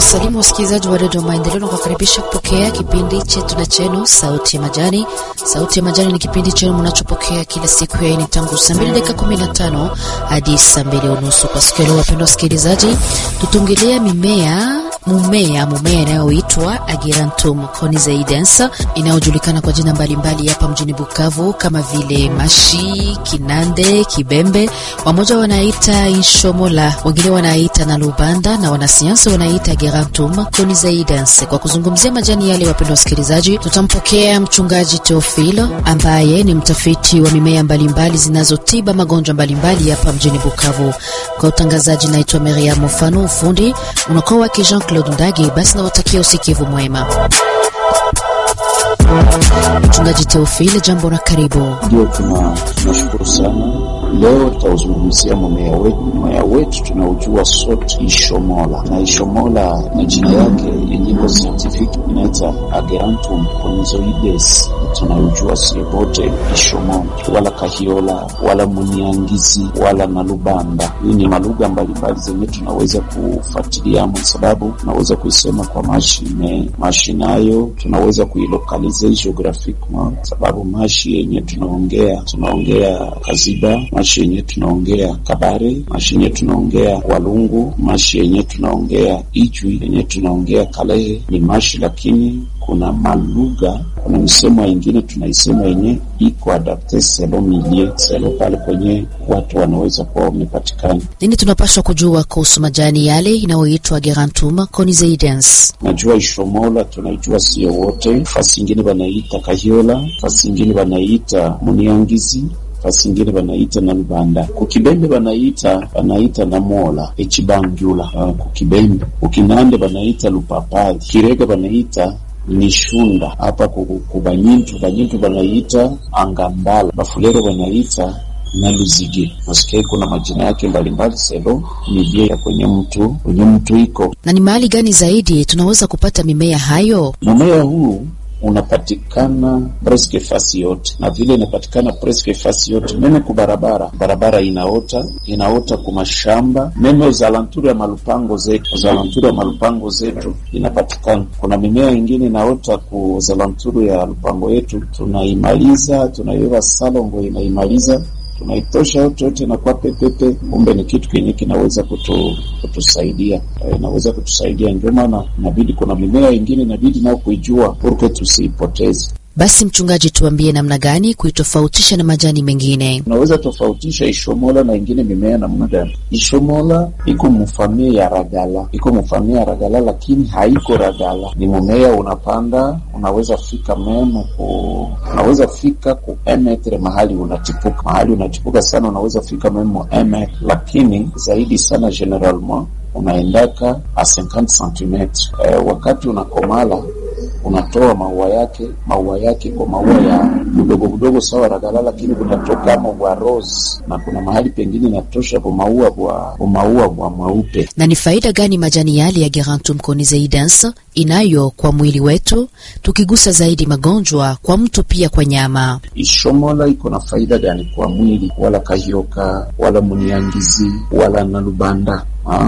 Wasalimu wasikilizaji wa redio Maendeleo na kuwakaribisha kupokea kipindi chetu na chenu Sauti ya Majani. Sauti ya Majani ni kipindi chenu mnachopokea kila siku ya ini tangu saa mbili dakika kumi na tano hadi saa mbili unusu. Kwa siku ya leo, wapendwa wasikilizaji, tutungilia mimea mumea mumea inayoitwa Agerantum conizaidens inayojulikana kwa jina mbalimbali hapa mjini Bukavu kama vile mashi, kinande, kibembe, wamoja wanaita inshomola, wengine wanaita na lubanda na wanasayansi wanaita Agerantum conizaidens. Kwa kuzungumzia majani yale, wapendwa wasikilizaji, tutampokea mchungaji Teofilo ambaye ni mtafiti wa mimea mbalimbali zinazotiba magonjwa mbalimbali hapa mjini Bukavu. Kwa utangazaji, naitwa Miriam Mufano, ufundi unakuwa wake Jean Claude Ndage. Basi nawatakia usikivu mwema. Mchungaji Teofile, jambo na karibu. Ndio, tunashukuru sana. Leo tutauzungumzia mmea wetu. Mmea wetu tunaujua sote, ishomola, na ishomola na jina yake yenyiko scientific inaita Agerantum conizoides. Tunaujua sie wote ishomola, wala kahiola, wala muniangizi, wala na lubanda. Hii ni malugha mbalimbali zenye tunaweza kufuatilia, kwa sababu tunaweza kuisema kwa mashine mashi, nayo tunaweza kuilokalize geographiquement, sababu mashi yenye tunaongea tunaongea Kaziba, mashi yenye tunaongea Kabare, mashi yenye tunaongea Walungu, mashi yenye tunaongea Ijwi, yenye tunaongea Kalehe ni mashi, lakini kuna malugha, kuna misemo ingine tunaisema yenye iko adapte selo milie selo pale kwenye watu wanaweza kuwa wamepatikana. Nini tunapaswa kujua kuhusu majani yale inayoitwa Agerantum conizaidens? Najua ishomola tunaijua sio wote, fasi ingine wanaita kahiola, fasi ingine wanaita muniangizi fasi ingine banaita na lubanda, kukibembe banaita banaita na mola echibangula. Uh, kukibembe ukinande banaita lupapali, kirega banaita ni shunda hapa kubanyintu banyintu banaita angambala, bafulero banaita na luzige. Nasikia kuna majina yake mbalimbali, selo milie ya kwenye mtu kwenye mtu iko Na ni mahali gani zaidi tunaweza kupata mimea hayo? mmea huu unapatikana preske fasi yote, na vile inapatikana preske fasi yote, meme ku barabara barabara inaota inaota ku mashamba meme uzalanturi ya malupango zetu uzalanturi ya malupango zetu inapatikana. Kuna mimea ingine inaota ku uzalanturi ya lupango yetu, tunaimaliza tunaiweka salongo, inaimaliza tunaitosha yote yote inakuwa pepepe. Kumbe ni kitu kenye kinaweza kutu, kutusaidia inaweza kutusaidia. Ndio maana inabidi kuna mimea ingine inabidi nao kuijua purke tusiipoteze. Basi mchungaji, tuambie namna gani kuitofautisha na majani mengine? Unaweza tofautisha ishomola na ingine mimea namna gani? Ishomola iko mufamia ya ragala, iko mufamia ya ragala, lakini haiko ragala. Ni mumea unapanda, unaweza fika memo ku, unaweza fika ku emetre mahali unachipuka, mahali unachipuka sana, unaweza fika memo emetre, lakini zaidi sana generalement unaendaka a 50 cm. Eh, wakati unakomala unatoa maua yake maua yake kwa maua ya budogo budogo sawa ragala, lakini kunatoka maua rose na kuna mahali pengine inatosha kwa maua bwa maua bwa mweupe. Na ni faida gani majani yale ya Agerantum conizaidens inayo kwa mwili wetu, tukigusa zaidi magonjwa kwa mtu pia kwa nyama? Ishomola iko na faida gani kwa mwili? Wala kahioka wala muniangizi wala nalubanda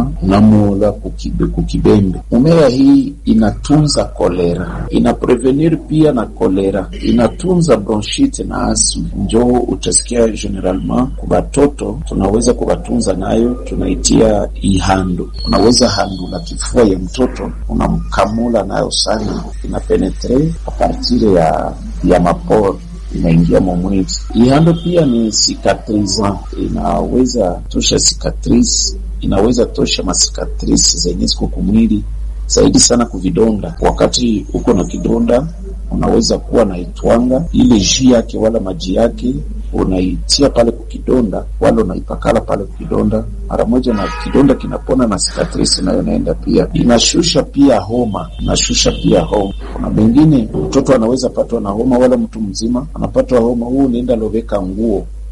namola kukibe, kukibembe. Mumea hii inatunza kolera, ina prevenir pia na kolera, inatunza bronchite na asma. Njoo utasikia generalement kubatoto tunaweza kubatunza nayo, tunaitia ihando. Unaweza handula kifua ya mtoto unamkamula nayo sana, ina penetre a partir ya ya maporo inaingia mwamwili. Ihando pia ni cicatrisant, inaweza tosha cicatrice inaweza tosha masikatrisi zenye ziko kumwili zaidi sana kuvidonda. Wakati uko na kidonda, unaweza kuwa na itwanga ile jii yake wala maji yake unaitia pale kukidonda, wala unaipakala pale kukidonda mara moja, na kidonda kinapona na sikatrisi nayo naenda pia. Inashusha pia homa, inashusha pia homa. Kuna mengine mtoto anaweza patwa na homa, wala mtu mzima anapatwa homa, huu unaenda loveka nguo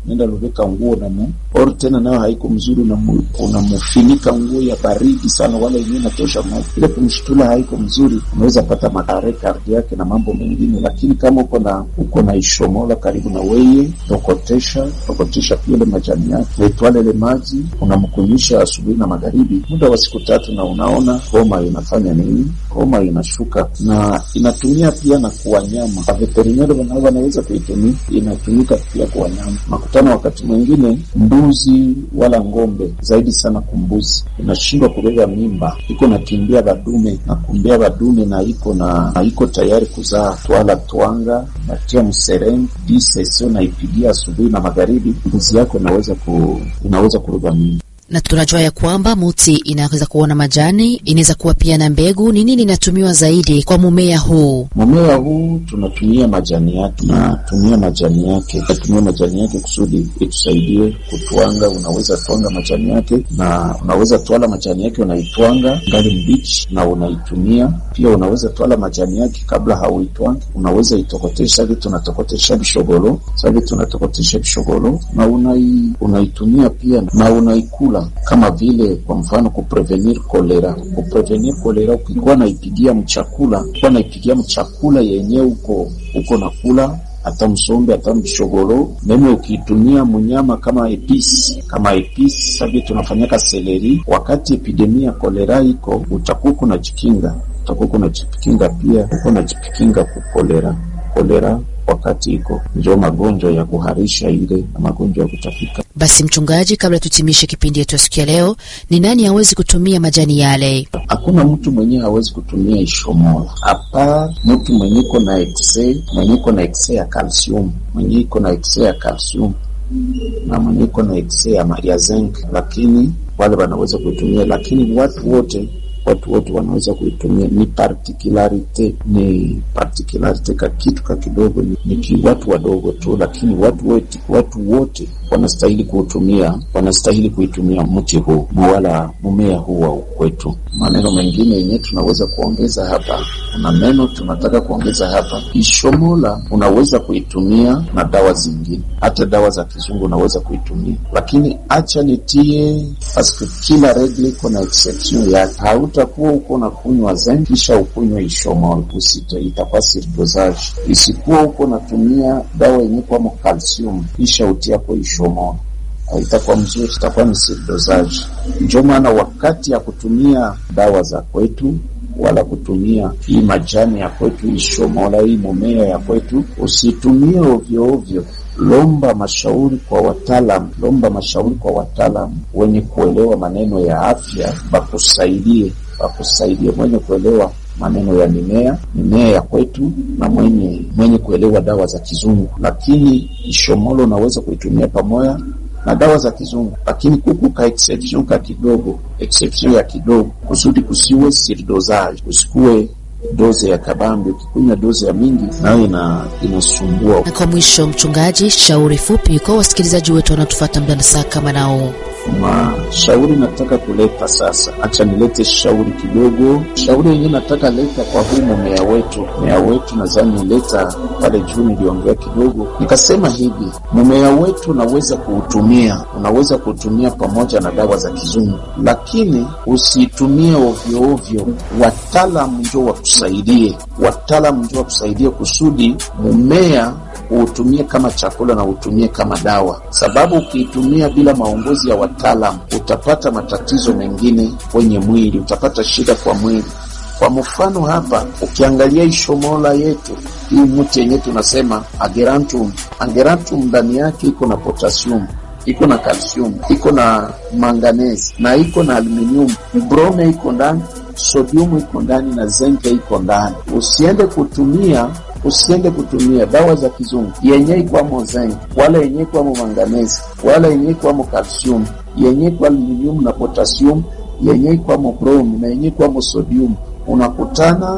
nenda luvika nguo namu or tena nayo haiko mzuri, unamufinika nguo ya baridi sana, wala yenyewe natosha moto, ile kumshitula haiko mzuri, unaweza pata madhara kardi yake na mambo mengine. Lakini kama uko na uko na ishomola karibu na weye, tokotesha tokotesha pia ile majani yake, naitwale ile maji unamkunyisha asubuhi na magharibi, muda wa siku tatu, na unaona homa inafanya nini? Homa inashuka, na inatumia pia na kwa wanyama. Veterinari wanaweza kuitumia, inatumika pia kwa wanyama. Makutano wakati mwingine mbuzi wala ng'ombe, zaidi sana kumbuzi, inashindwa kubeba mimba, iko nakimbia badume na kumbia badume na iko na iko tayari kuzaa, twala twanga natia msereng disesio naipigia asubuhi na magharibi, mbuzi yako inaweza ku, inaweza kubeba mimba na tunajua ya kwamba muti inaweza kuwa na majani, inaweza kuwa pia na mbegu. Ni nini inatumiwa zaidi kwa mumea huu? Mumea huu tunatumia majani yake, tunatumia majani yake, tunatumia majani yake kusudi itusaidie kutwanga. Unaweza twanga majani yake na unaweza twala majani yake unaitwanga ngali mbichi na unaitumia pia. Unaweza twala majani yake kabla hauitwangi, unaweza itokotesha hivi, tunatokotesha bishogolo sahivi, tunatokotesha bishogolo na unai, unaitumia pia na unaikula kama vile kwa mfano kuprevenir kolera. Kuprevenir kolera, ukikuwa naipigia mchakula, ukikuwa naipigia mchakula yenye uko uko na kula hata msombe hata mshogoro meme, ukiitumia mnyama kama episi kama episi sabi tunafanyaka seleri, wakati epidemia kolera iko utakuwa unajikinga, utakuwa unajikinga pia uko unajikinga kukolera kolera wakati iko njo magonjwa ya kuharisha ile na magonjwa ya kutafika. Basi mchungaji, kabla tutimishe kipindi yetu ya siku ya leo, ni nani hawezi kutumia majani yale? Hakuna mtu mwenyewe hawezi kutumia ishomola, hapa mtu mwenye iko na ekse, mwenye iko na ekse ya kalsium, mwenye iko na ekse ya kalsium na mwenye iko na ekse ya, ya zinc, lakini wale wanaweza kuitumia, lakini watu wote watu wote wanaweza kuitumia. Ni particularite ni particularite ka kitu ka kidogo, ni, ni watu wadogo tu, lakini watu wote watu wote wanastahili kuutumia, wanastahili kuitumia mti huu na wala mumea huu wa kwetu. Maneno mengine yenyewe tunaweza kuongeza hapa, kuna neno tunataka kuongeza hapa. Ishomola unaweza kuitumia na dawa zingine, hata dawa za kizungu unaweza kuitumia, lakini acha nitie paske kila regle iko na exception yake. Hautakuwa uko na kunywa zen kisha ukunywa ishomola, usito itakuwa surdosage. Isikuwa uko natumia dawa yenye kwamo calcium kisha utiapo ishomola itakuwa mzuri, itakuwa ni surdosage. Ndio maana wakati ya kutumia dawa za kwetu wala kutumia hii majani ya kwetu ishomola, hii mumea ya kwetu usitumie ovyo ovyo. Lomba mashauri kwa wataalam, lomba mashauri kwa wataalam wenye kuelewa maneno ya afya, bakusaidie, bakusaidie mwenye kuelewa maneno ya mimea mimea ya kwetu na mwenye mwenye kuelewa dawa za kizungu. Lakini ishomolo unaweza kuitumia pamoja na dawa za kizungu, lakini kuku ka exception ka kidogo, exception ya kidogo, kusudi kusiwe surdosage, usikuwe doze ya kabambi. Ukikunywa doze ya mingi nayo ina inasumbua. Na kwa mwisho, mchungaji, shauri fupi kwa wasikilizaji wetu wanaotufuata muda na saa kama nao mashauri nataka kuleta sasa. Acha nilete shauri kidogo. Shauri yenyewe nataka leta kwa huu mmea wetu, mmea wetu nadhani leta pale juu, niliongea kidogo nikasema hivi, mmea wetu unaweza kuutumia, unaweza kuutumia pamoja na dawa za kizungu, lakini usitumie ovyo ovyo. Wataalamu njo wakusaidie, wataalamu njo wakusaidie kusudi mmea uutumie kama chakula na utumie kama dawa, sababu ukiitumia bila maongozi ya wataalamu utapata matatizo mengine kwenye mwili, utapata shida kwa mwili. Kwa mfano hapa, ukiangalia ishomola yetu hii mti yenyewe tunasema agerantum, agerantum ndani yake iko na potasium iko na calcium iko na manganese na iko na aluminium, brome iko ndani, sodium iko ndani na zenke iko ndani. Usiende kutumia usiende kutumia dawa za kizungu yenye ikwamo zinc wala yenye ikwamo manganese wala yenye ikwamo calcium yenye kwa aluminium na potassium yenye ikwamo brome na yenye ikwamo sodium. Unakutana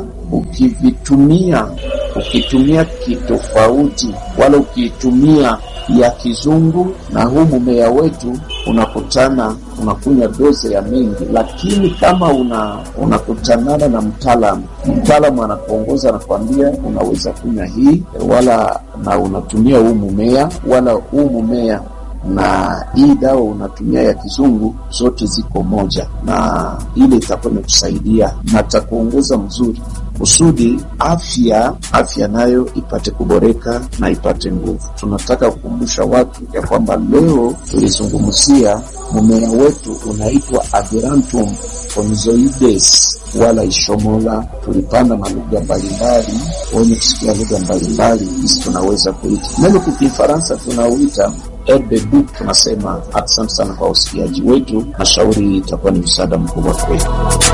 ukivitumia ukitumia kitofauti, wala ukiitumia ya kizungu na huu mumea wetu, unakutana unakunywa doze ya mingi. Lakini kama una unakutanana na mtaalamu, mtaalamu anakuongoza anakuambia, unaweza kunywa hii wala na unatumia huu mumea wala huu mumea na hii dawa unatumia ya kizungu, zote ziko moja, na ile itakuwa imekusaidia na takuongoza mzuri kusudi afya afya nayo ipate kuboreka na ipate nguvu. Tunataka kukumbusha watu ya kwamba leo tulizungumzia mmea wetu unaitwa Agerantum onyzoides wala ishomola. Tulipanda na lugha mbalimbali, wenye kusikia lugha mbalimbali hisi tunaweza kuita neno kwa Kifaransa tunauita herbe du. Tunasema asante sana kwa usikiaji wetu, na shauri itakuwa ni msaada mkubwa kwetu.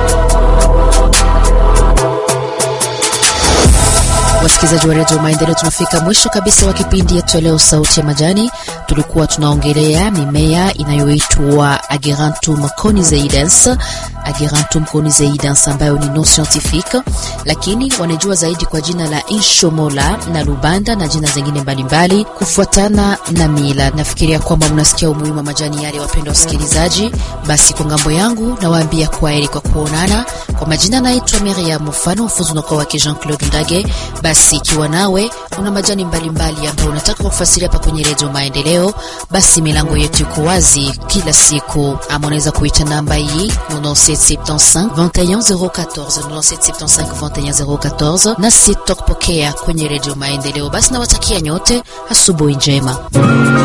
Wasikilizaji wa redio Maendeleo, tunafika mwisho kabisa wa kipindi yetu leo, sauti ya majani. Tulikuwa tunaongelea mimea inayoitwa Agerantum conizeidens, Agerantum conizeidens ambayo ni non scientifique, lakini wanajua zaidi kwa jina la inshomola na lubanda na jina zingine mbalimbali kufuatana na mila. Nafikiria kwamba mnasikia umuhimu wa majani yale, wapendwa wasikilizaji. Basi kwa ngambo yangu nawaambia kwaheri kwa kuonana. Kwa majina naitwa Miriam Mfano, mfunzi unakuwa wake Jean Claude Ndage. Basi ikiwa nawe una majani mbalimbali ambayo unataka kufasiria hapa kwenye redio Maendeleo, basi milango yetu iko wazi kila siku, ama unaweza kuita namba hii 9775 21014 9775 21014, nasi tutakupokea kwenye redio Maendeleo. Basi nawatakia nyote asubuhi njema.